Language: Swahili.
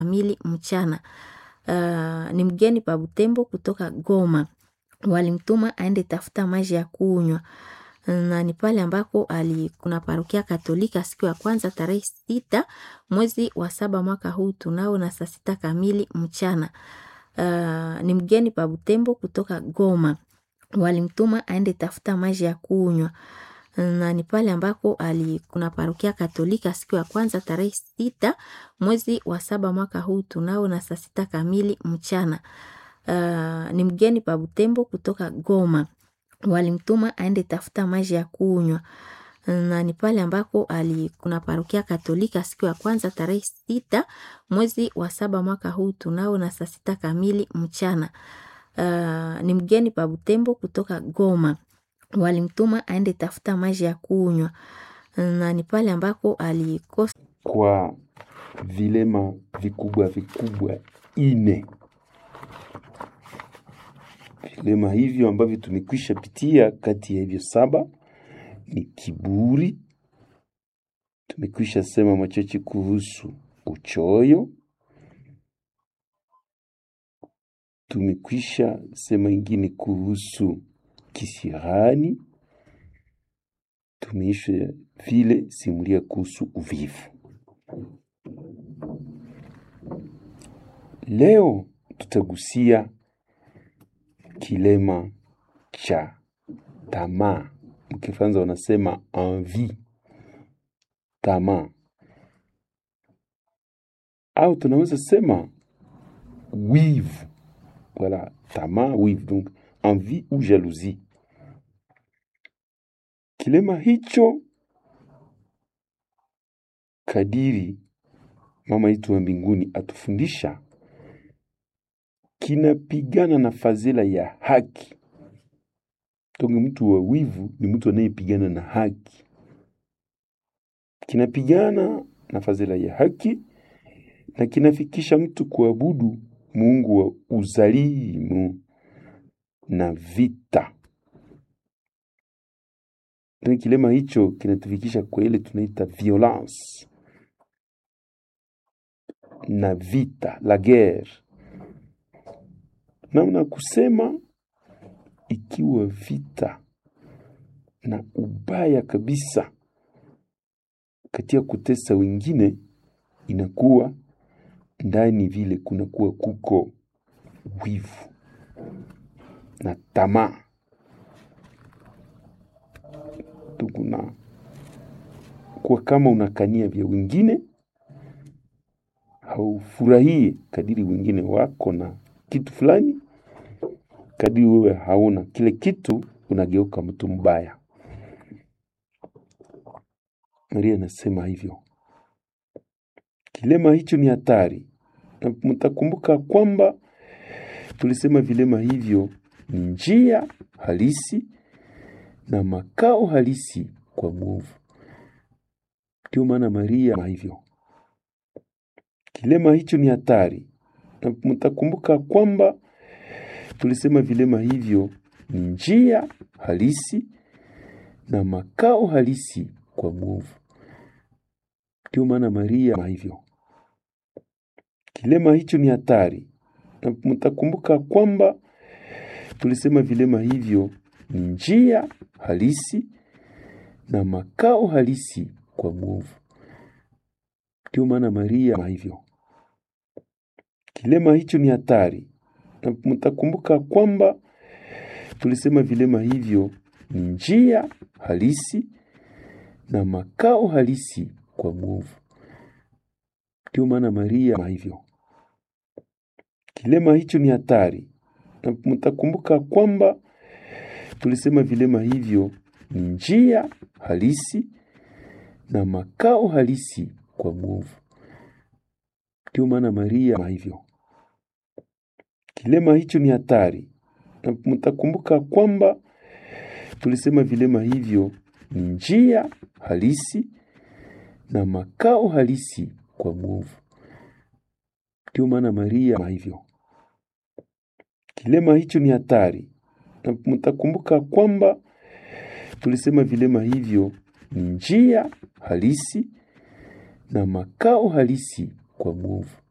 kamili mchana. Uh, ni mgeni pa Butembo kutoka Goma. Walimtuma aende tafuta maji ya kunywa na ni pale ambako ali kuna parokia Katolika siku ya kwanza tarehe sita mwezi wa saba mwaka huu tunao na saa sita kamili mchana. Uh, ni mgeni pa Butembo kutoka Goma. Walimtuma aende tafuta maji ya kunywa na ni pale ambako ali kuna parokia Katolika siku ya kwanza tarehe sita mwezi wa saba mwaka huu tunao na saa sita kamili mchana. Uh, ni mgeni pa Butembo kutoka Goma. Walimtuma aende tafuta maji ya kunywa na ni pale ambako ali kuna parokia Katolika siku ya kwanza tarehe sita mwezi wa saba mwaka huu tunao na saa sita kamili mchana. Uh, ni mgeni pa Butembo kutoka Goma. Walimtuma aende tafuta maji ya kunywa na ni pale ambako alikosa kwa vilema vikubwa vikubwa ine. Vilema hivyo ambavyo tumekwisha pitia, kati ya hivyo saba ni kiburi. Tumekwisha sema machache kuhusu uchoyo. Tumekwisha sema ingine kuhusu kisirani. Tumeisha vile simulia kuhusu uvivu. Leo tutagusia kilema cha tamaa. Mkifaransa wanasema envie, tamaa, au tunaweza sema wivu. Voilà, tamaa, wivu, donc envie ou jalousie. Kilema hicho kadiri mama yetu wa mbinguni atufundisha kinapigana na fadhila ya haki. Tonge mtu wa wivu ni mtu anayepigana na haki, kinapigana na fadhila ya haki na kinafikisha mtu kuabudu Mungu wa uzalimu na vita. Tena kilema hicho kinatufikisha kwa ile tunaita violence na vita, la guerre. Namna kusema ikiwa vita na ubaya kabisa katika kutesa wengine, inakuwa ndani vile kunakuwa kuko wivu na tamaa. Tukuna kwa kama unakania vya wengine, haufurahie kadiri wengine wako na kitu fulani, kadiri wewe hauna kile kitu, unageuka mtu mbaya. Maria anasema hivyo. Kilema hicho ni hatari, na mtakumbuka kwamba tulisema vilema hivyo ni njia halisi na makao halisi kwa mwovu. Ndio maana Maria hivyo. Kilema hicho ni hatari, na mtakumbuka kwamba tulisema vilema hivyo ni njia halisi na makao halisi kwa mwovu. Ndio maana Maria hivyo. Kilema hicho ni hatari, na mtakumbuka kwamba tulisema vilema hivyo ni njia halisi na makao halisi kwa mwovu. Ndio maana Maria hivyo. Kilema hicho ni hatari, na mtakumbuka kwamba tulisema vilema hivyo ni njia halisi na makao halisi kwa mwovu. Ndio maana Maria hivyo. Kilema hicho ni hatari, na mtakumbuka kwamba tulisema vilema hivyo ni njia halisi na makao halisi kwa mwovu. Ndio maana Maria hivyo. Kilema hicho ni hatari, na mtakumbuka kwamba tulisema vilema hivyo ni njia halisi na makao halisi kwa mwovu. Ndio maana Maria hivyo. Kilema hicho ni hatari, na mtakumbuka kwamba tulisema vilema hivyo ni njia halisi na makao halisi kwa mwovu.